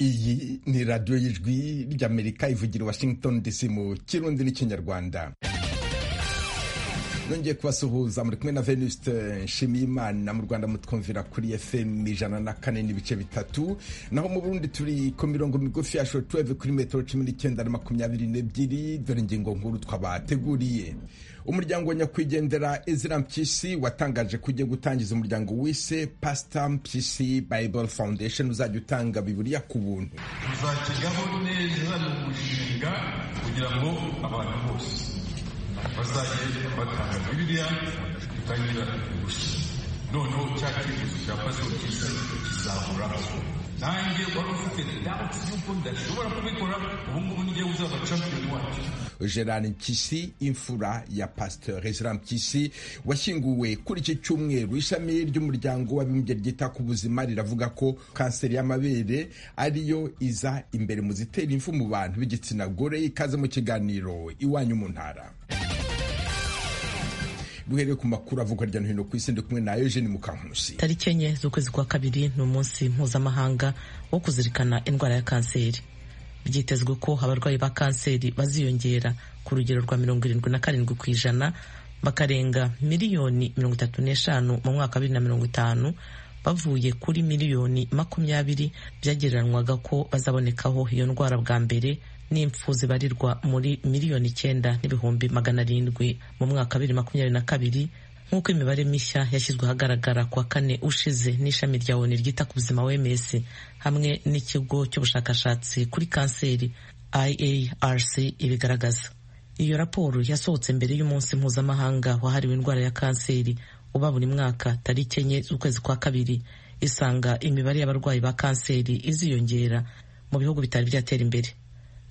iyi ni radiyo y'ijwi ry'amerika ivugira washington dc mu kirundi n'ikinyarwanda nongeye kubasuhuza muri kumwe na venuste nshimiyimana mu rwanda mutwumvira kuri fm ijana na kane n'ibice bitatu naho mu burundi turi ku mirongo migufi ya shotuweve kuri metero cumi n'icyenda na makumyabiri n'ebyiri dore ingingo nkuru twabateguriye umuryango wa nyakwigendera ezra mpyisi watangaje ko ugiye gutangiza umuryango wise pastor mpyisi bible foundation uzajya utanga biburiya ku buntu bizakirwaho neza ni umushinga kugira ngo abantu bose bazajye batanga bibiriya bitangira gusa noneho cya cyifuzo cya pastor mpyisi kizahoraho nanjye wari ufite dawuti y'uko ndashobora kubikora ubu ngubu nigiye uzaba champion wacu gerard mpyisi imfura ya pasteur ezra mpyisi washyinguwe kuri iki cyumweru ishami ry'umuryango w'abibumbye ryita ku buzima riravuga ko kanseri y'amabere ariyo iza imbere mu zitera impfu mu bantu b'igitsina gore ikaze mu kiganiro iwanyu mu ntara duhereye ku makuru avugwa hirya no hino ku isi ndi kumwe na eugene mukankusi tariki enye z'ukwezi kwa kabiri ni umunsi mpuzamahanga wo kuzirikana indwara ya kanseri byitezwe ko abarwayi ba kanseri baziyongera ku rugero rwa mirongo irindwi na karindwi ku ijana bakarenga miliyoni mirongo itatu n'eshanu mu mwaka wa bibiri na mirongo itanu bavuye kuri miliyoni makumyabiri byagereranywaga ko bazabonekaho iyo ndwara bwa mbere n'impfu zibarirwa muri miliyoni icyenda n'ibihumbi magana arindwi mu mwaka wa bibiri makumyabiri na kabiri nk'uko imibare mishya yashyizwe ahagaragara kuwa kane ushize n'ishami rya oni ryita ku buzima wms hamwe n'ikigo cy'ubushakashatsi kuri kanseri iarc ibigaragaza iyo raporo yasohotse mbere y'umunsi mpuzamahanga wahariwe indwara ya kanseri uba buri mwaka tariki enye z'ukwezi kwa kabiri isanga imibare y'abarwayi ba kanseri iziyongera mu bihugu bitari byatera imbere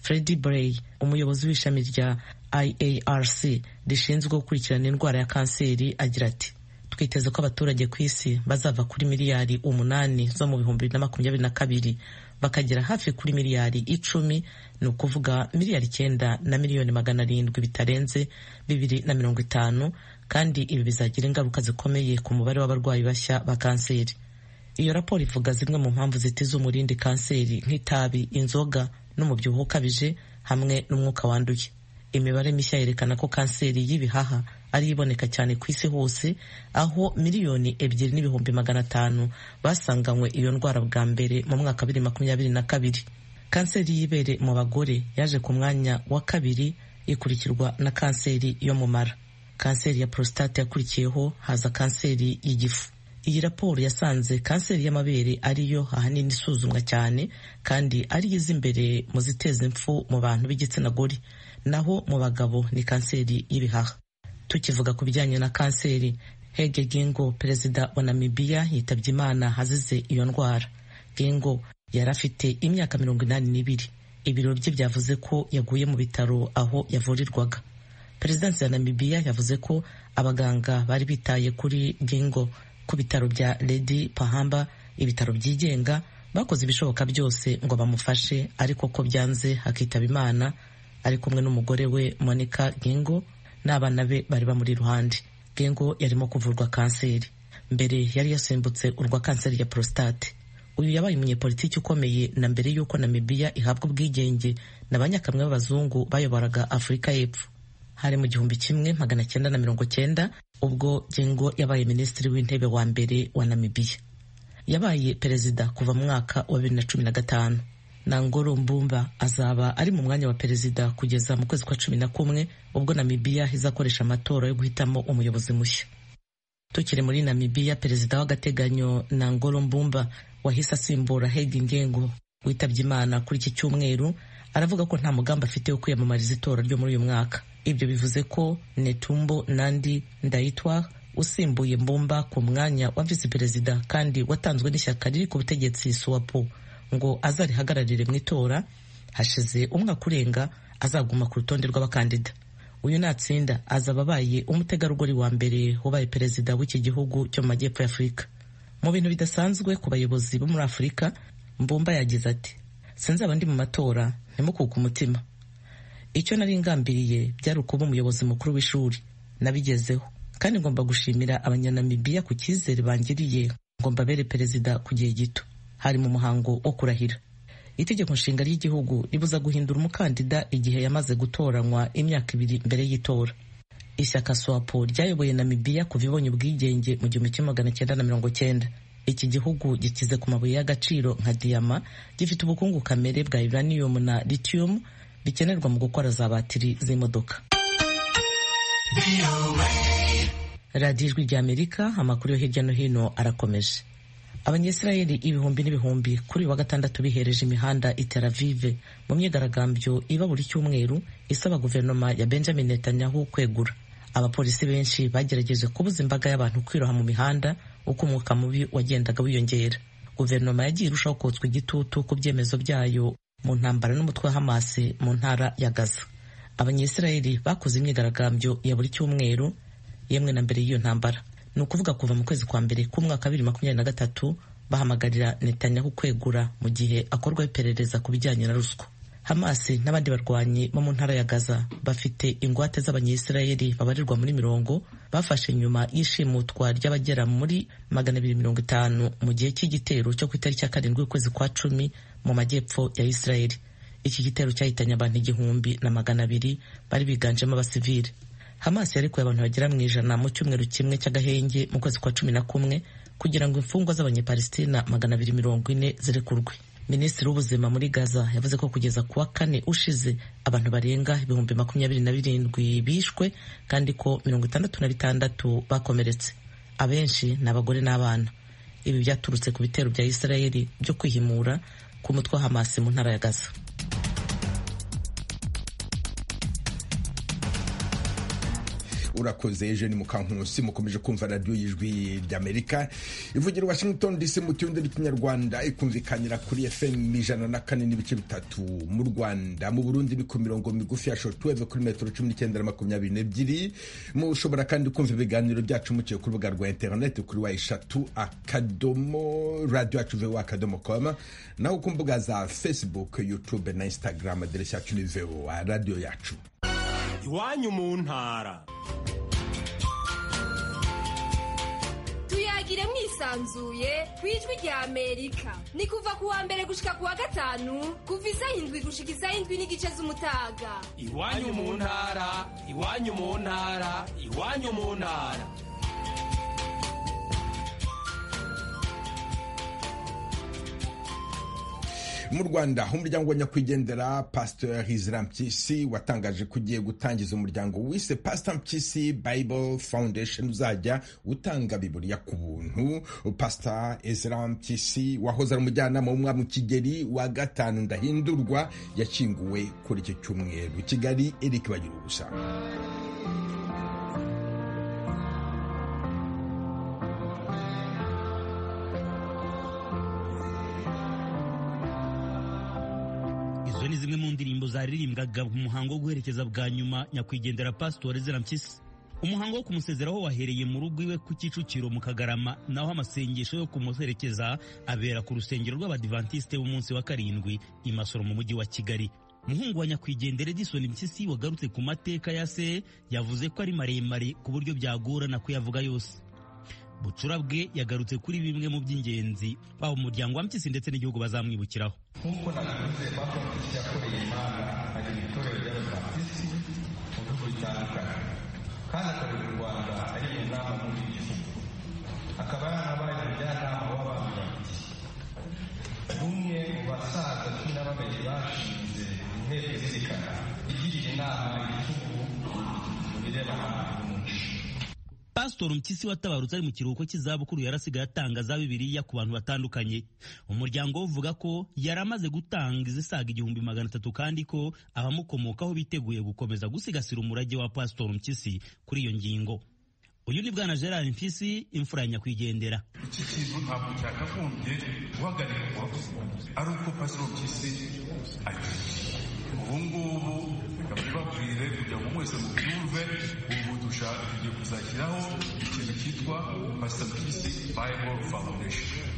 Freddy Bray umuyobozi w'ishami rya IARC rishinzwe gukurikirana indwara ya kanseri agira ati twiteze ko abaturage ku isi bazava kuri miliyari umunani zo mu bihumbi bibiri na makumyabiri na kabiri bakagera hafi kuri miliyari icumi ni ukuvuga miliyari icyenda na miliyoni magana arindwi bitarenze bibiri na mirongo itanu kandi ibi bizagira ingaruka zikomeye ku mubare w'abarwayi bashya ba kanseri iyo raporo ivuga zimwe mu mpamvu zitiza umurindi kanseri nk'itabi inzoga n'umubyibuho ukabije hamwe n'umwuka wanduye imibare mishya yerekana ko kanseri y'ibihaha ariyo iboneka cyane ku isi hose aho miliyoni ebyiri n'ibihumbi magana atanu basanganywe iyo ndwara bwa mbere mu mwaka bibiri makumyabiri na kabiri kanseri y'ibere mu bagore yaje ku mwanya wa kabiri ikurikirwa na kanseri yo mu mara kanseri ya prostate yakurikiyeho haza kanseri y'igifu iyi raporo yasanze kanseri y'amabere ariyo ahanini isuzumwa cyane kandi ariyo iza imbere mu ziteza impfu mu bantu b'igitsina gore naho mu bagabo ni kanseri y'ibihaha tukivuga ku bijyanye na kanseri Hage Gingo perezida wa Namibia yitabye Imana azize iyo ndwara Gingo yari afite imyaka mirongo inani n'ibiri ibiro bye byavuze ko yaguye mu bitaro aho yavurirwaga perezidansi ya Namibia yavuze ko abaganga bari bitaye kuri Gingo ku bitaro bya Lady Pahamba ibitaro byigenga bakoze ibishoboka byose ngo bamufashe ariko ko byanze hakitaba Imana ari kumwe n'umugore we Monica Gengo n'abana be bari bamuri iruhande Gengo yarimo kuvurwa kanseri mbere yari yasimbutse urwa kanseri ya prostate uyu yabaye umunyepolitiki ukomeye na mbere y'uko Namibia ihabwa ubwigenge na banyakamwe b'abazungu bayoboraga Afurika y'Epfo hari mu gihumbi kimwe magana cyenda na mirongo cyenda ubwo Gengo yabaye minisitiri w'intebe wa mbere wa Namibia yabaye perezida kuva mu mwaka wa bibiri na cumi na gatanu Nangolo Mbumba azaba ari mu mwanya wa perezida kugeza mu kwezi kwa cumi na kumwe ubwo Namibia izakoresha amatora yo guhitamo umuyobozi mushya tukiri muri Namibia perezida w'agateganyo Nangolo Mbumba wahise asimbura Hage Geingob witabye Imana kuri iki cyumweru aravuga ko nta mugambi afite wo kwiyamamariza itora ryo muri uyu mwaka ibyo bivuze ko Netumbo Nandi Ndaitwa usimbuye Mbumba ku mwanya wa visi perezida kandi watanzwe n'ishyaka riri ku butegetsi Suwapo ngo azarihagararire mu itora hashize umwaka urenga azaguma ku rutonde rw'abakandida uyu natsinda azaba abaye umutegarugori wa mbere wabaye perezida w'iki gihugu cyo mu majyepfo y'Afurika mu bintu bidasanzwe ku bayobozi bo muri Afurika Mbumba yagize ati sinzaba ndi mu matora ntimukuke umutima icyo nari ngambiriye byari ukuba umuyobozi mukuru w'ishuri nabigezeho kandi ngomba gushimira abanyanamibiya ku cyizere bangiriye ngo mbabere perezida ku gihe gito hari mu muhango wo kurahira itegeko nshinga ry'igihugu ribuza guhindura umukandida igihe yamaze gutoranywa imyaka ibiri mbere y'itora ishyaka swapo ryayoboye namibiya kuva ibonye ubwigenge mu gihumbi kimwe magana cyenda na mirongo cyenda iki gihugu gikize ku mabuye y'agaciro nka diyama gifite ubukungu kamere bwa uranium na lithium bikenerwa mu gukora za batiri z'imodoka radiyo ijwi ry'amerika amakuru yo hirya no hino arakomeje abanyesirayeli ibihumbi n'ibihumbi kuri uyu wa gatandatu bihereje imihanda i Tel Aviv mu myigaragambyo iba buri cyumweru isaba guverinoma ya Benjamin Netanyahu kwegura abapolisi benshi bagerageje kubuza imbaga y'abantu kwiroha mu mihanda uko umwuka mubi wagendaga wiyongera guverinoma yagiye irushaho kotswa igitutu ku byemezo byayo mu ntambara n'umutwe wa Hamas mu ntara ya Gaza abanyesirayeli bakoze imyigaragambyo ya buri cyumweru yemwe na mbere y'iyo ntambara ni ukuvuga kuva mu kwezi kwa mbere k'umwaka bibiri makumyabiri na gatatu bahamagarira Netanyahu kwegura mu gihe akorwa iperereza ku bijyanye na ruswa Hamas n'abandi barwanyi bo mu ntara ya Gaza bafite ingwate z'abanyesirayeli babarirwa muri mirongo bafashe nyuma y'ishimutwa ry'abagera muri magana abiri mirongo itanu mu gihe cy'igitero cyo ku itariki ya karindwi y'ukwezi kwa cumi mu majyepfo ya Isirayeli iki gitero cyahitanye abantu igihumbi na magana abiri bari biganjemo abasivili Hamas yarekuye abantu bagera mu ijana mu cyumweru kimwe cy'agahenge mu kwezi kwa cumi na kumwe kugira ngo imfungwa z'abanyepalistina magana abiri mirongo ine zirekurwe minisitiri w'ubuzima muri gaza yavuze ko kugeza kuwa kane ushize abantu barenga ibihumbi makumyabiri na birindwi bishwe kandi ko mirongo itandatu na bitandatu bakomeretse abenshi ni abagore n'abana ibi byaturutse ku bitero bya isirayeli byo kwihimura ku mutwe wa Hamas mu ntara ya gaza urakoze eugene mukankusi mukomeje kumva radiyo y'ijwi ry'amerika ivugira washington dc mu kirundi n'ikinyarwanda ikumvikanira kuri fm ijana na kane n'ibice bitatu mu rwanda mu burundi ni ku mirongo migufi ya shotuweve kuri metero cumi n'icyenda na makumyabiri n'ebyiri mushobora kandi kumva ibiganiro byacu muciye ku rubuga rwa interineti kuri wa eshatu akadomo radiyo yacu vowa akadomo koma naho ku mbuga za facebook youtube na instagram aderesi yacu ni vowa radiyo yacu iwanyu mu ntara tuyagire mwisanzuye ku ijwi rya amerika ni kuva ku wa mbere gushika ku wa gatanu kuva isa indwi gushika isa indwi n'igice z'umutaga iwanyu mu ntara iwanyu mu ntara iwanyu mu ntara mu rwanda umuryango wa nyakwigendera pasteur isra mpyisi watangaje ko ugiye gutangiza umuryango wise pastor mpyisi bible foundation uzajya utanga biburiya ku buntu pastor isra mpyisi wahoze ari umujyanama w'umwami kigeli wa gatanu ndahindurwa yakinguwe kuri icyo cyumweru kigali eric bagira ubusa izo ni zimwe mu ndirimbo zaririmbwaga mu muhango wo guherekeza bwa nyuma nyakwigendera pasitori zirampyisi umuhango wo kumusezeraho wahereye mu rugo iwe ku kicukiro mu kagarama naho amasengesho yo kumuherekeza abera ku rusengero rw'abadivantisite b'umunsi wa karindwi i masoro mu mujyi wa kigali muhungu wa nyakwigendera edison mpyisi wagarutse ku mateka ya se yavuze ko ari maremare ku buryo byagorana kuyavuga yose bucura bwe yagarutse kuri bimwe mu by'ingenzi baba umuryango wa mpyisi ndetse n'igihugu bazamwibukiraho nk'uko nabivuze bafatishije yakoreye imana ajya mu itorero ry'ababatisi mu bihugu bitandukanye kandi akorera u rwanda ari mu nama muri iki gihugu akaba yarabaye umujyanama w'abantu babiri n'umwe mu basaza cumi na babiri bashinze inteko izirikana igirira inama igihugu mu birebana n'umuco pasitori mpyisi watabarutse ari mu kiruhuko cy'izabukuru yarasigaye atangaza bibiliya ku bantu batandukanye umuryango we uvuga ko yari amaze gutanga izisaga igihumbi magana atatu kandi ko abamukomokaho biteguye gukomeza gusigasira umurage wa pasitori mpyisi kuri iyo ngingo uyu ni bwana gerard mpyisi imfura ya nyakwigendera iki kintu ntabwo cyakagombye guhagarikwa ari uko pasitori mpyisi agiye ubu ngubu reka mbibabwire kugira ngo mwese mubyumve ubu dushaka tugiye kuzashyiraho ikintu cyitwa pasita pisi bayibolo fawundesheni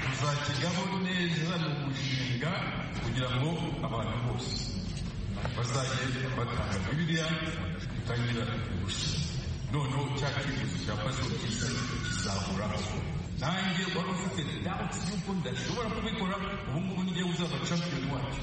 tuzakijyaho neza mu mushinga kugira ngo abantu bose bazajye batanga bibiliya dutangira gusa noneho cya cyifuzo cya pasita pisi kizahoraho nanjye wari ufite dawuti y'uko ndashobora kubikora ubu ngubu n'igihe uzaba champiyoni wacu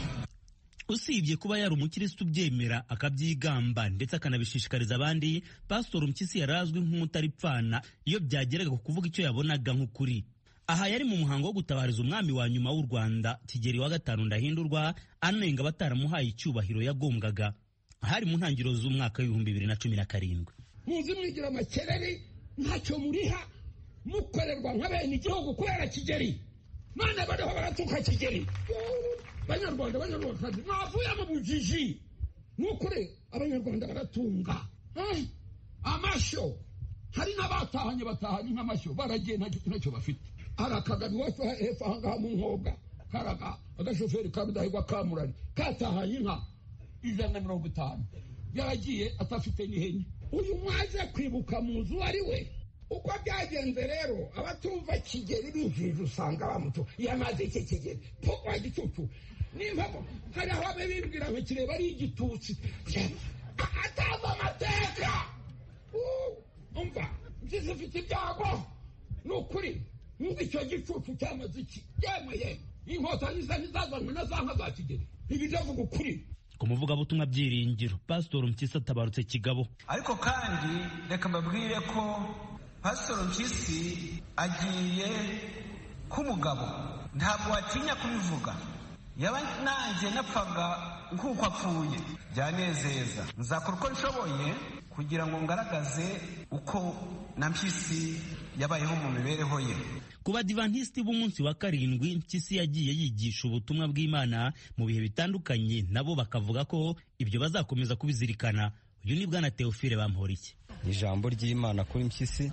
usibye kuba yari umukirisitu ubyemera akabyigamba ndetse akanabishishikariza abandi pastor mpyisi yari azwi nk'umutaripfana iyo byageraga ku kuvuga icyo yabonaga nk'ukuri aha yari mu muhango wo gutabariza umwami wa nyuma w'u rwanda kigeli wa gatanu ndahindurwa anenga bataramuhaye icyubahiro yagombwaga hari mu ntangiriro z'umwaka w'ibihumbi bibiri na cumi na karindwi muzi mwigira amakereri ntacyo muriha mukorerwa nk'abene igihugu kubera kigeri none bariho baratuka kigeri banyarwanda banyarwandakazi mwavuyemo bujiji ni ukuri abanyarwanda baratunga Eh, amashyo hari n'abatahanye batahanye nk'amashyo baragiye nta kintu nacyo bafite hari akagari iwacu hepfo ahangaha mu nkoga karaga agashoferi ka rudahigwa kamurari katahanye inka ijana na mirongo itanu yaragiye atafite n'ihene uyu mwaje kwibuka mu nzu uwo ari we uko byagenze rero abatumva kigeri binjirije usanga bamuto yamaze iki kigeri po wa gicucu n'impamo hari aho babe bibwira ngo kireba ari igitutsi atazi amateka Uh, umva mbese ufite ibyago ni ukuri nk'uko icyo gicucu cyamaze iki yemwe yemwe inkota niza ntizazanywe na za nka za kigeri ibi ndavuga ukuri ku muvugabutumwa byiringiro pastor mpyisi atabarutse kigabo ariko kandi reka mbabwire ko pasitoro mpyisi agiye k'umugabo ntabwo watinya kubivuga yaba nanjye napfaga nk'uko apfuye byanezeza nzakora uko nshoboye kugira ngo ngaragaze uko na mpyisi yabayeho mu mibereho ye ku badivantisiti b'umunsi wa karindwi mpyisi yagiye yigisha ubutumwa bw'imana mu bihe bitandukanye nabo bakavuga ko ibyo bazakomeza kubizirikana uyu ni bwana teofile bamporiki ijambo ry'imana kuri mpyisi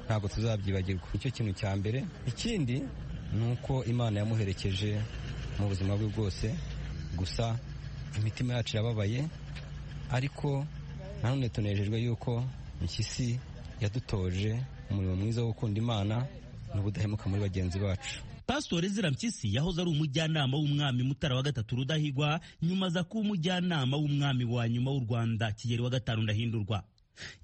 ntabwo tuzabyibagirwa nicyo kintu cya mbere ikindi ni uko imana yamuherekeje mu buzima bwe bwose gusa imitima yacu irababaye ariko nanone tunejejwe yuko mpyisi yadutoje umurimo mwiza wo gukunda imana n'ubudahemuka muri bagenzi bacu pasitoro ezira mpyisi yahoze ari umujyanama w'umwami mutara wa gatatu rudahigwa nyuma aza kuba umujyanama w'umwami wa nyuma w'u rwanda kigeli wa gatanu ndahindurwa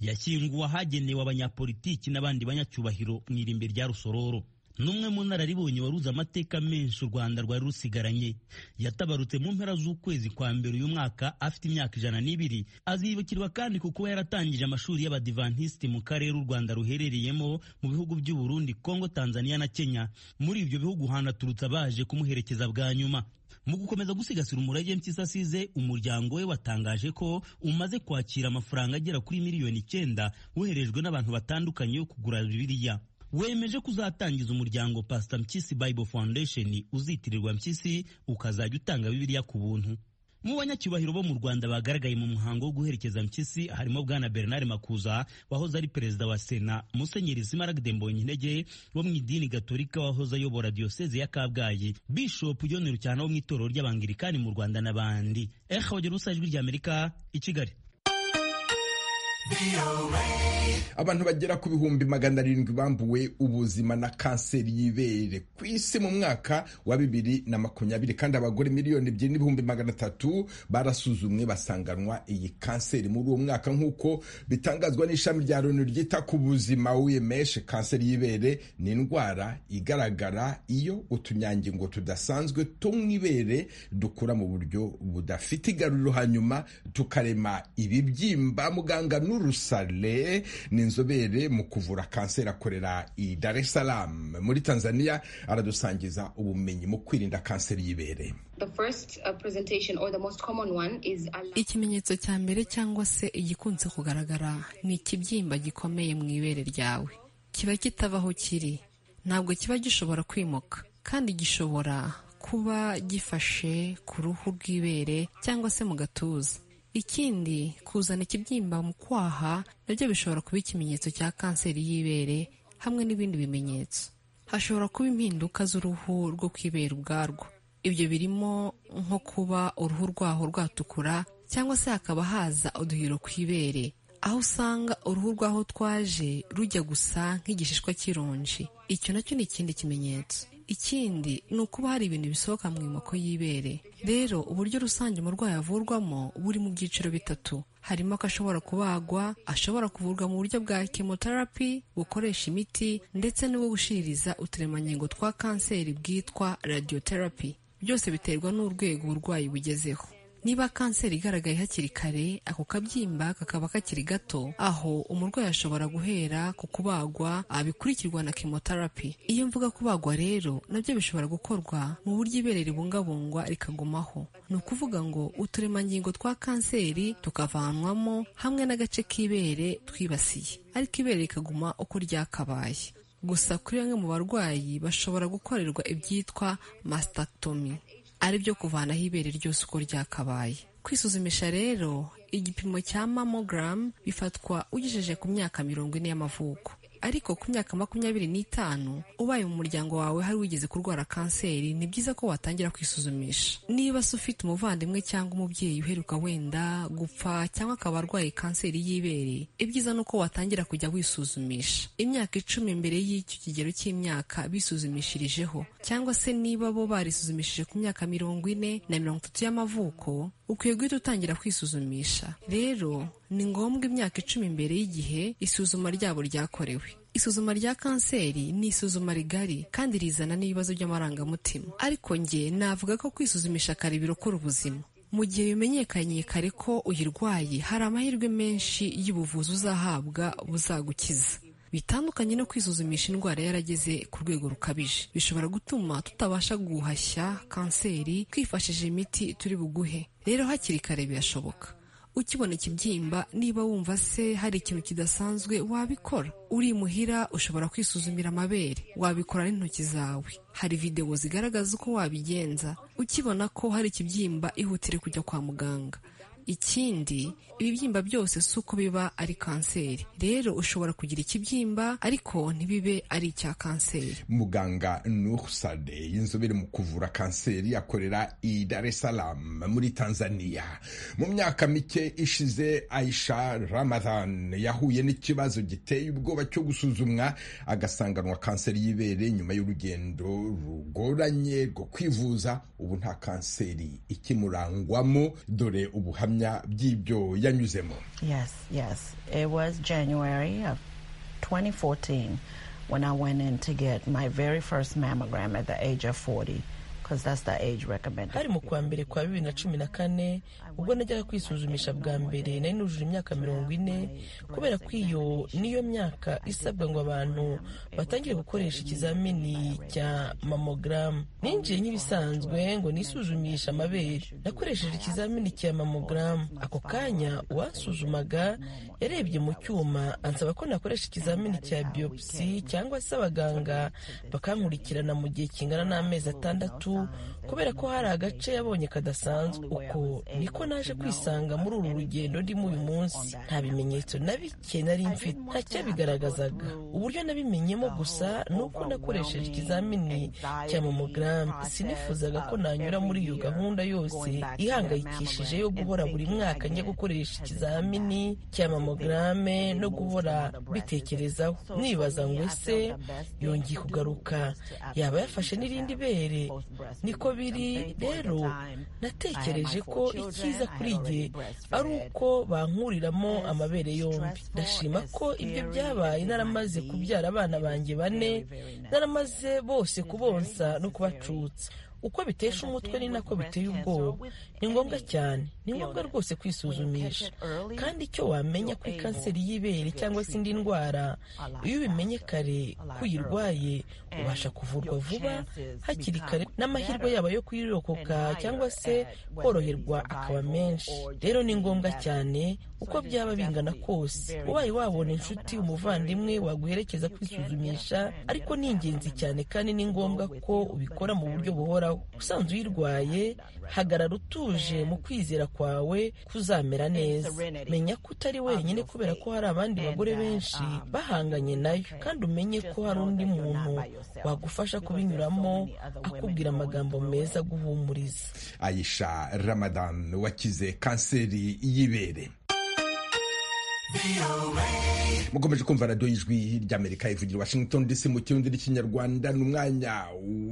yashyinguwe ahagenewe abanyapolitiki n'abandi banyacyubahiro mu irimbi rya rusororo n'umwe mu nararibonye waruze amateka menshi u rwanda rwari rusigaranye yatabarutse mu mpera z'ukwezi kwa mbere uyu mwaka afite imyaka ijana n'ibiri azibukirwa kandi ku kuba yaratangije amashuri y'abadivantisiti mu karere u rwanda ruherereyemo mu bihugu by'u Burundi kongo tanzania na kenya muri ibyo bihugu hanaturutse abaje kumuherekeza bwa nyuma mu gukomeza gusigasira umurage mpyisi asize umuryango we watangaje ko umaze kwakira amafaranga agera kuri miliyoni icyenda woherejwe n'abantu batandukanye yo kugura bibiliya wemeje kuzatangiza umuryango pasita mpyisi bible foundation uzitirirwa mpyisi ukazajya utanga bibiliya ku buntu mu banyacyubahiro bo mu rwanda bagaragaye mu muhango wo guherekeza mpyisi harimo bwana bernard makuza wahoze ari perezida wa sena musenyeri simaragde mbonyintege wo mu idini gatolika wahoze ayobora diyoseze ya kabgayi bishopu john rucyana wo mu itorero ry'abangirikani mu rwanda n'abandi eha wagera usajwi ry'amerika i kigali abantu bagera ku bihumbi magana arindwi bambuwe ubuzima na kanseri y'ibere ku isi mu mwaka wa bibiri na makumyabiri kandi abagore miliyoni ebyiri n'ibihumbi magana atatu barasuzumwe basanganwa iyi kanseri muri uwo mwaka nk'uko bitangazwa n'ishami rya loni ryita ku buzima wiyemeshe kanseri y'ibere ni indwara igaragara iyo utunyangingo tudasanzwe two mu ibere dukura mu buryo budafite igaruriro hanyuma tukarema ibibyimba muganga n'urusale ni inzobere mu kuvura kanseri akorera i Dar es Salaam muri Tanzania aradusangiza ubumenyi mu kwirinda kanseri y'ibere ikimenyetso cya mbere cyangwa se igikunze kugaragara ni ikibyimba gikomeye mu ibere ryawe kiba kitabaho kiri ntabwo kiba gishobora kwimuka kandi gishobora kuba gifashe ku ruhu rw'ibere cyangwa se mu gatuza ikindi kuzana ikibyimba mu kwaha nabyo bishobora kuba ikimenyetso cya kanseri y'ibere hamwe n'ibindi bimenyetso hashobora kuba impinduka z'uruhu rwo kwibera ubwarwo ibyo birimo nko kuba uruhu rwaho rwatukura cyangwa se hakaba haza uduhiro ku ibere aho usanga uruhu rwaho twaje rujya gusa nk'igishishwa cy'ironji icyo nacyo ni ikindi kimenyetso ikindi ni ukuba hari ibintu bisohoka mu imoko y'ibere rero uburyo rusange umurwayi avurwamo buri mu byiciro bitatu harimo ko ashobora kubagwa ashobora kuvurwa mu buryo bwa chemotherapy bukoresha imiti ndetse n'ubwo gushiririza uturemangingo twa kanseri bwitwa radiotherapy byose biterwa n'urwego uburwayi bugezeho niba kanseri igaragaye hakiri kare ako kabyimba kakaba kakiri gato aho umurwayi ashobora guhera ku kubagwa abikurikirwa na chemotherapy iyo mvuga kubagwa rero nabyo bishobora gukorwa mu buryo ibere ribungabungwa rikagumaho ni ukuvuga ngo uturemangingo twa kanseri tukavanwamo hamwe n'agace k'ibere twibasiye ariko ibere rikaguma uko ryakabaye gusa kuri bamwe mu barwayi bashobora gukorerwa ibyitwa mastectomy aribyo kuvanaho ibere ryose uko ryakabaye kwisuzumisha rero igipimo cya mamogram bifatwa ugejeje ku myaka mirongo ine y'amavuko ariko ku myaka makumyabiri n'itanu ubaye mu muryango wawe hari wigeze kurwara kanseri ni byiza ko watangira kwisuzumisha niba se ufite umuvandimwe cyangwa umubyeyi uheruka wenda gupfa cyangwa akaba arwaye kanseri y'ibere ibyiza ni uko watangira kujya wisuzumisha imyaka icumi mbere y'icyo kigero cy'imyaka bisuzumishirijeho cyangwa se niba bo barisuzumishije ku myaka mirongo ine na mirongo itatu y'amavuko ukwiye guhita utangira kwisuzumisha rero ni ngombwa imyaka icumi mbere y'igihe isuzuma ryabo ryakorewe isuzuma rya kanseri ni isuzuma rigari kandi rizana n'ibibazo by'amarangamutima ariko njye navuga ko kwisuzumisha kare birokora ubuzima mu gihe bimenyekanye kare ko uyirwaye hari amahirwe menshi y'ubuvuzi uzahabwa buzagukiza bitandukanye no kwisuzumisha indwara yarageze ku rwego rukabije bishobora gutuma tutabasha guhashya kanseri twifashishije imiti turi buguhe rero hakiri kare birashoboka ukibona ikibyimba niba wumva se hari ikintu kidasanzwe wabikora uri muhira ushobora kwisuzumira amabere wabikora n'intoki zawe hari videwo zigaragaza uko wabigenza ukibona ko hari ikibyimba ihutire kujya kwa muganga ikindi ibibyimba byose si uko biba ari kanseri rero ushobora kugira ikibyimba ariko ntibibe ari icya kanseri muganga nursade inzobere mu kuvura kanseri akorera i dar es salaam muri tanzania mu myaka mike ishize aisha ramadan yahuye n'ikibazo giteye ubwoba cyo gusuzumwa agasanganwa kanseri y'ibere nyuma y'urugendo rugoranye rwo kwivuza ubu nta kanseri ikimurangwamo dore ubuhamya by'ibyo yanyuzemo yes yes it was january of 2014 when i went in to get my very first mammogram at the age of 40 hari mu kwa mbere kwa bibiri na cumi na kane ubwo najyaga kwisuzumisha bwa mbere nari nujuje imyaka mirongo ine kubera ko iyo niyo myaka isabwa ngo abantu batangire gukoresha ikizamini cya mamogaramu ninjiye nk'ibisanzwe ngo nisuzumishe amabere nakoresheje ikizamini cya mamogaramu ako kanya uwansuzumaga yarebye mu cyuma ansaba ko nakoresha ikizamini cya biyopsi cyangwa se abaganga bakankurikirana mu gihe kingana n'amezi atandatu kubera ko hari agace yabonye kadasanzwe uko niko naje kwisanga muri uru rugendo ndimo uyu munsi nta bimenyetso na bike nari mfite nta cyabigaragazaga uburyo nabimenyemo gusa ni uko nakoresheje ikizamini cya mamogaramu sinifuzaga ko nanyura muri iyo gahunda yose ihangayikishije yo guhora buri mwaka njya gukoresha ikizamini cya mamogaramu no guhora bitekerezaho nibaza ngo ese yongeye kugaruka yaba yafashe n'irindi bere niko biri rero natekereje ko icyiza kuri jye ari uko bankuriramo amabere yombi ndashima ko ibyo byabaye naramaze kubyara abana banjye bane naramaze bose kubonsa no kubacutsa uko bitesha umutwe ni nako biteye ubwoba ni ngombwa cyane ni ngombwa rwose kwisuzumisha kandi icyo wamenya kuri kanseri y'ibere cyangwa se indi ndwara iyo ubimenye kare ko uyirwaye ubasha kuvurwa vuba hakiri kare n'amahirwe yaba yo kuyirokoka cyangwa se koroherwa akaba menshi rero ni ngombwa cyane uko byaba bingana kose ubaye wabona inshuti umuvandimwe waguherekeza kwisuzumisha ariko ni ingenzi cyane kandi ni ngombwa ko ubikora mu buryo buhoraho usanzwe uyirwaye hagarara utuje mu kwizera kwawe kuzamera neza menya ko utari wenyine kubera ko hari abandi bagore benshi bahanganye nayo kandi umenye ko hari undi muntu wagufasha kubinyuramo akubwira amagambo meza aguhumuriza ayisha ramadan wakize kanseri y'ibere mukomeje kumva radiyo y'ijwi ry'amerika ivugira washington dc mu kirundi n'ikinyarwanda ni umwanya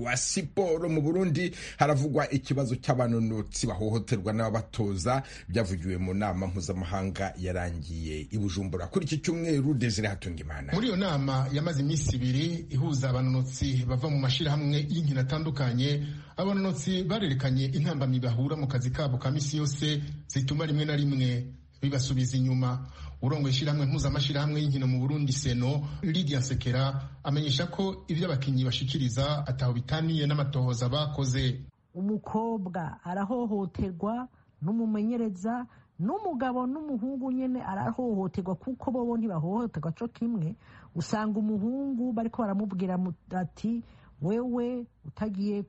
wa siporo mu burundi haravugwa ikibazo cy'abanonotsi bahohoterwa n'ababatoza byavugiwe mu nama mpuzamahanga yarangiye i bujumbura kuri iki cyumweru desire hatunga imana muri iyo nama yamaze iminsi ibiri ihuza abanonotsi bava mu mashyirahamwe y'inkino atandukanye abanonotsi barerekanye intambamyi bahura mu kazi kabo ka minsi yose zituma rimwe na rimwe bibasubiza inyuma urongo ishyirahamwe mpuzamashyirahamwe y'inkino mu burundi seno lidia sekera amenyesha ko ibyo abakinnyi bashikiriza ataho bitaniye n'amatohoza bakoze umukobwa arahohoterwa n'umumenyereza n'umugabo n'umuhungu nyine arahohoterwa kuko bo ntibahohoterwa cyo kimwe usanga umuhungu bariko baramubwira ati wewe utagiye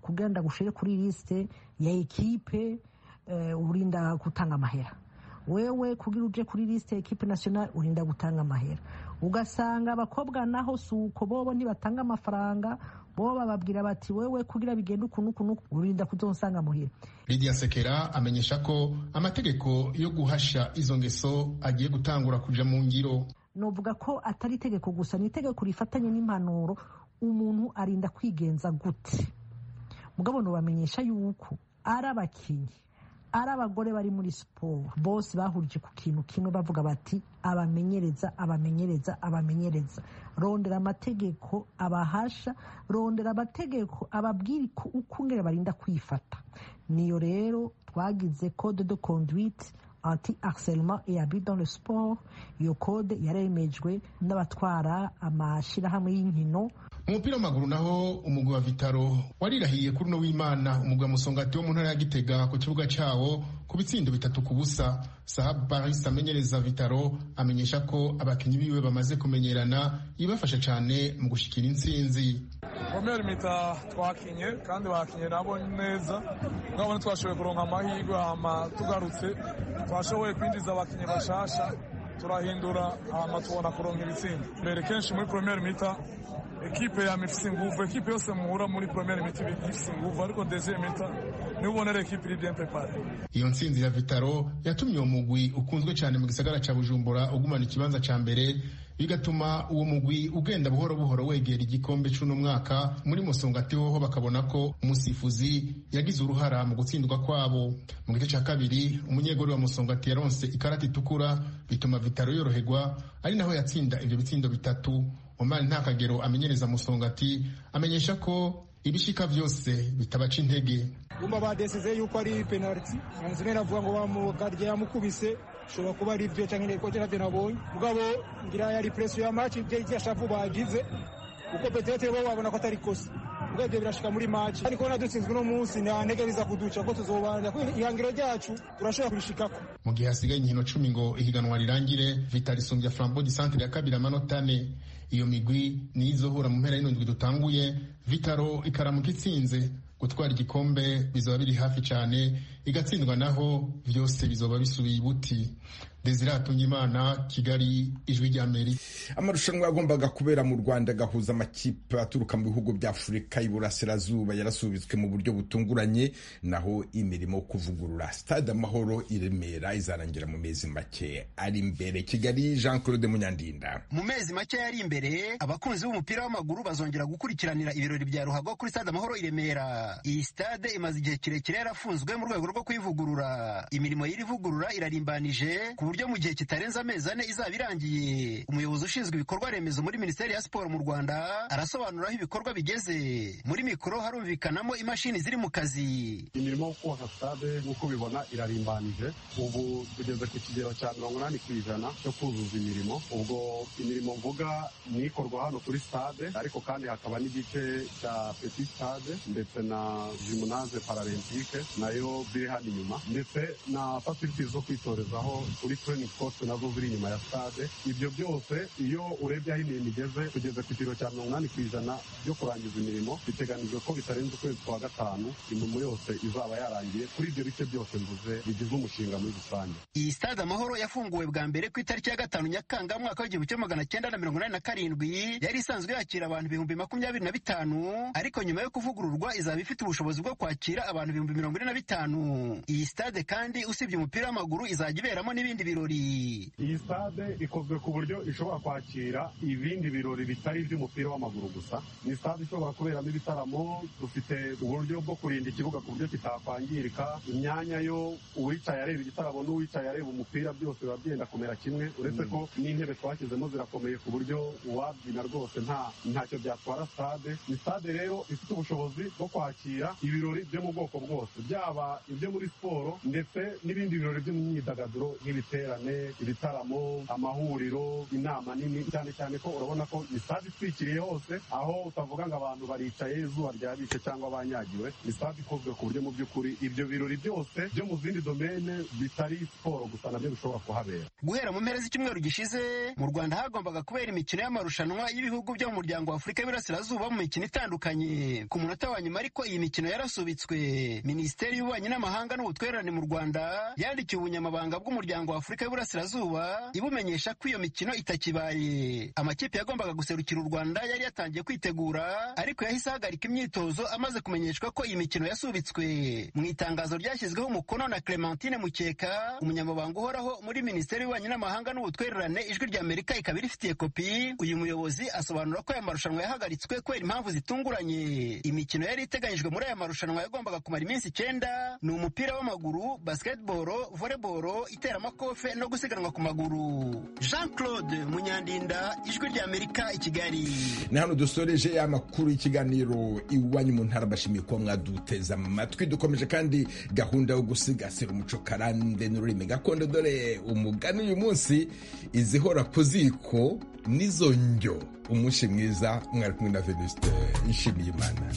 kugenda gushire kuri lisite ya ekipe urinda gutanga amahera wewe kugira uje kuri lisite ekipe nasiyonari urinda gutanga amahera ugasanga abakobwa naho si uko bobo ntibatanga amafaranga bo bababwira bati wewe kugira bigenda ukuntu ukuntu urinda kudonsanga muhira lidia sekera amenyesha ko amategeko yo guhasha izo ngeso agiye gutangura kuja mu ngiro novuga ko atari itegeko gusa ni itegeko rifatanye n'impanuro umuntu arinda kwigenza gute mugabo bamenyesha yuko ari abakinnyi ari abagore bari muri siporo bose bahurije ku kintu kimwe bavuga bati abamenyereza abamenyereza abamenyereza rondera amategeko abahasha rondera amategeko ababwira uko ngera barinda kwifata niyo rero twagize code de conduite anti harcèlement et abus dans le sport iyo code yaremejwe n'abatwara amashyirahamwe y'inkino umupira w'amaguru naho umugwi wa vitaro warirahiye kuri uno w'imana umugwi wa musongati wo mu ntara ya gitega ku kibuga cyawo ku bitsindo bitatu ku busa sahabu paris amenyereza vitaro amenyesha ko abakinnyi biwe bamaze kumenyerana ibafasha cyane mu gushyikira insinzi komere mita twakinye kandi bakinye nabo neza nabone twashoboye kuronka amahirwe hama tugarutse twashoboye kwinjiza abakinnyi bashasha turahindura hama tubona kuronka ibitsinda mbere kenshi muri premier mita ekipe yama ifise inguvu ekipe yose muhura muri premier mita ifise inguvu ariko deuxième mita niwe ubonera ekipe iri bien prepare iyo ntsinzi ya vitaro yatumye uwo mugwi ukunzwe cyane mu gisagara cya bujumbura ugumana ikibanza cya mbere bigatuma uwo mugwi ugenda buhoro buhoro wegera igikombe cy'uno mwaka muri musongati hoho bakabona ko umusifuzi yagize uruhara mu gutsindwa kwabo mu gice cya kabiri umunyegori wa musongati yaronse ikarata itukura bituma vitaro yoroherwa ari naho yatsinda ibyo bitsindo bitatu omari nta kagero amenyereza musongati amenyesha ko ibishika byose bitabaca intege umva badesize yuko ari penaliti anzine aravuga ngo bamugarye yamukubise ushobora kuba ari byo cyangwa inteko cyangwa nabonye mugabo ngira yari presiyo ya maci ibyo yashavu bagize kuko peterete bo babona ko atari kosa ubwo ibyo birashika muri maci ariko nadutsinzwe uno munsi nta ntege biza kuduca ko tuzobanza ihangiro ryacu turashobora kubishikako mu gihe hasigaye inkino cumi ngo ihiganwa rirangire vitarisumbya flambo di santere ya kabiri amanota ane iyo migwi niyo izohura mu mpera y'indwi dutanguye vitaro ikaramuka itsinze gutwara igikombe bizaba biri hafi cyane igatsindwa naho byose bizoba bisubiye ibuti desire hatungimana kigali ijwi rya amerika amarushanwa yagombaga kubera mu rwanda agahuza amakipe aturuka mu bihugu bya afurika y'iburasirazuba yarasubitswe mu buryo butunguranye naho imirimo yo kuvugurura stade amahoro i remera izarangira mu mezi make ari imbere kigali jean claude munyandinda mu mezi make yari imbere abakunzi b'umupira w'amaguru bazongera gukurikiranira ibirori bya ruhago kuri stade amahoro i remera iyi stade imaze igihe kirekire yarafunzwe mu rwego rwo kuyivugurura imirimo y'irivugurura irarimbanije ku buryo mu gihe kitarenze amezi ane izaba irangiye umuyobozi ushinzwe ibikorwa remezo muri minisiteri ya siporo mu rwanda arasobanura aho ibikorwa bigeze muri mikoro harumvikanamo imashini ziri mu kazi imirimo yo kubaka sitade nk'uko ubibona irarimbanije ubu tugeze ku kigero cya mirongo inani ku ijana cyo kuzuza imirimo ubwo imirimo mvuga ni ikorwa hano kuri sitade ariko kandi hakaba n'igice cya peti sitade ndetse na jimunaze paralempike nayo ziri hano inyuma ndetse na fasiliti zo kwitorezaho kuri training course nazo ziri inyuma ya stade ibyo byose iyo urebye aho imirimo igeze kugeza ku kigero cya mirongo inani ku ijana byo kurangiza imirimo biteganijwe ko bitarenze ukwezi kwa gatanu imirimo yose izaba yarangiye kuri ibyo bice byose mvuze bigize umushinga muri rusange iyi stade amahoro yafunguwe bwa mbere ku itariki ya gatanu nyakanga mwaka w'igihumbi kimwe magana cyenda na mirongo inani na karindwi yari isanzwe yakira abantu ibihumbi makumyabiri na bitanu ariko nyuma yo kuvugururwa izaba ifite ubushobozi bwo kwakira abantu ibihumbi mirongo ine na bitanu iyi stade kandi usibye umupira w'amaguru izajya iberamo n'ibindi birori iyi stade ikozwe ku buryo ishobora kwakira ibindi birori bitari iby'umupira w'amaguru gusa ni stade ishobora kuberamo ibitaramo dufite uburyo bwo kurinda ikibuga ku buryo kitakwangirika imyanya yo uwicaye areba igitaramo n'uwicaye areba umupira byose biba byenda kumera kimwe uretse ko n'intebe twashyizemo zirakomeye ku buryo uwabyina rwose nta ntacyo byatwara stade ni stade rero ifite ubushobozi bwo kwakira ibirori byo mu bwoko bwose byaba ibyo muri siporo ndetse n'ibindi birori by'imyidagaduro nk'ibiterane ibitaramo amahuriro inama nini cyane cyane ko urabona ko ni stade itwikiriye hose aho utavuga ngo abantu baricaye izuba ryabishe cyangwa banyagiwe ni stade ikozwe ku buryo mu by'ukuri ibyo birori byose byo mu zindi domene bitari siporo gusa nabyo bishobora kuhabera guhera mu mpera z'icyumweru gishize mu rwanda hagombaga kubera imikino y'amarushanwa y'ibihugu byo mu muryango w'afurika y'uburasirazuba mu mikino itandukanye ku munota wa nyuma ariko iyi mikino yarasubitswe minisiteri y'ububanyi n'amahanga n'ubutwererane mu rwanda yandikiye ubunyamabanga bw'umuryango w'afurika y'uburasirazuba ibumenyesha ko iyo mikino itakibaye amakipe yagombaga guserukira u rwanda yari yatangiye kwitegura ariko yahise ahagarika imyitozo amaze kumenyeshwa ko iyi mikino yasubitswe mu itangazo ryashyizweho umukono na clementine mukeka umunyamabanga uhoraho muri minisiteri y'ububanyi n'amahanga n'ubutwererane ijwi rya amerika ikaba irifitiye kopi uyu muyobozi asobanura ko aya marushanwa yahagaritswe kubera impamvu zitunguranye imikino yari iteganyijwe muri aya marushanwa yagombaga kumara iminsi icyenda ni umupira w'amaguru basketball volleyball iteramakofe no gusiganwa ku maguru jean claude munyandinda ijwi rya amerika i kigali ni hano dusoreje ya makuru y'ikiganiro iwanyu mu ntara bashimiye kuba mwaduteze amatwi dukomeje kandi gahunda yo gusigasira umuco karande n'ururimi gakondo dore umugani uyu munsi izihora ku ziko n'izo njyo umunsi mwiza mwari kumwe na venuste nshimiyimana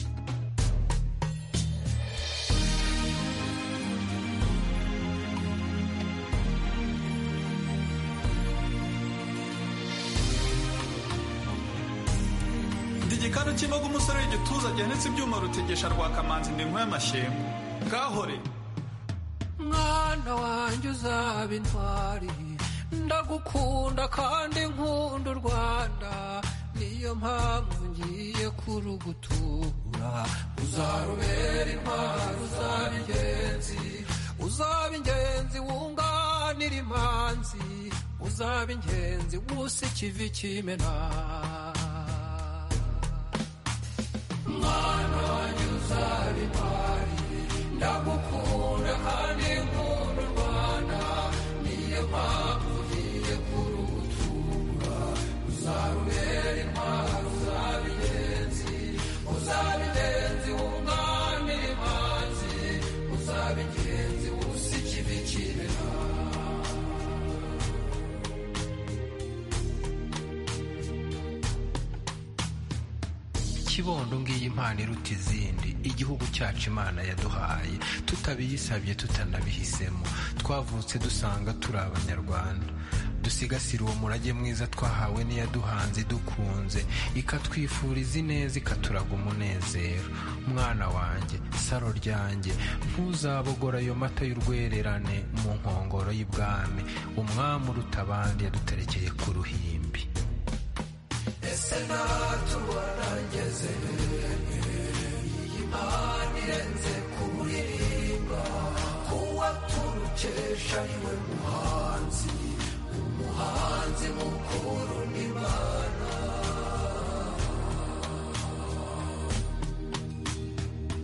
igikanu cy'imboga umusore w'igituza gihanitse ibyuma rutegesha rwa kamanzi ndi y'amashimwe gahore mwana wanjye uzaba intwari ndagukunda kandi nkunda u rwanda niyo mpamvu ngiye kurugutura uzarubera intwari uzaba ingenzi uzaba ingenzi wunganira imanzi uzaba ingenzi gusa ikivi kimena mwana wanjye uzaba intwari ndagukunda kandi nkunda u rwanda niyo mpamvu ngiye kurutura uzarubera intwari uzaba ingenzi uzaba ingenzi wunganira imanzi uzaba ingenzi usa ikibi kibera kibondo ngiyi impano iruta izindi igihugu cyacu imana yaduhaye tutabiyisabye tutanabihisemo twavutse dusanga turi abanyarwanda dusigasire uwo murage mwiza twahawe n'iyaduhanze idukunze ikatwifuriza ineza ikaturaga umunezero mwana wanjye saro ryanjye ntuzabogora ayo mata y'urwererane mu nkongoro y'ibwami umwami uruta abandi yaduterekeye ku ruhimbi ese natubona nageze iyi mpano irenze kuririmba kuwa turukesha niwe muhanzi umuhanzi mukuru n'imana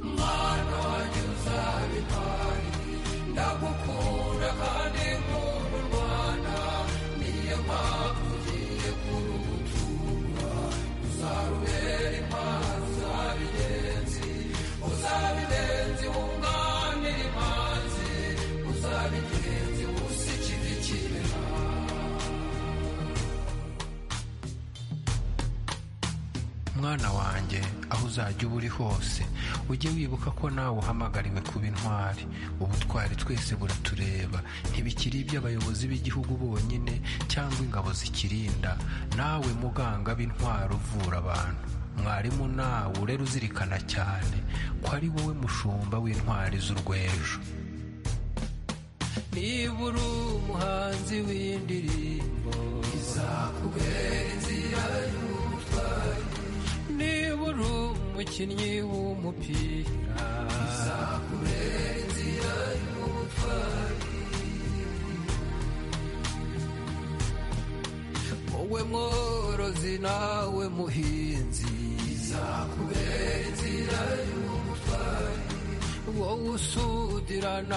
mwana wanjye uzaba impari ndagukunda kandi nkunda u rwanda niyo mpamvu ugiye kurugutura uzarubera impano uzaba ingenzi uzaba ingenzi wunganira imanzi uzaba ingenzi usa ikivi kibera mwana wanjye aho uzajya uba uri hose ujye wibuka ko nawe uhamagariwe kuba intwari ubutwari twese buratureba ntibikiri iby'abayobozi b'igihugu bonyine cyangwa ingabo zikirinda nawe muganga b'intwari uvura abantu mwarimu nawe urera uzirikana cyane ko ari wowe mushumba w'intwari z'urwejo niba uri umuhanzi w'indirimbo izakubera inzira y'ubutwari niba uri umukinnyi w'umupira izakubera inzira y'ubutwari nawe muhinzi izakubera inzira y'ubutwari wowe usudirana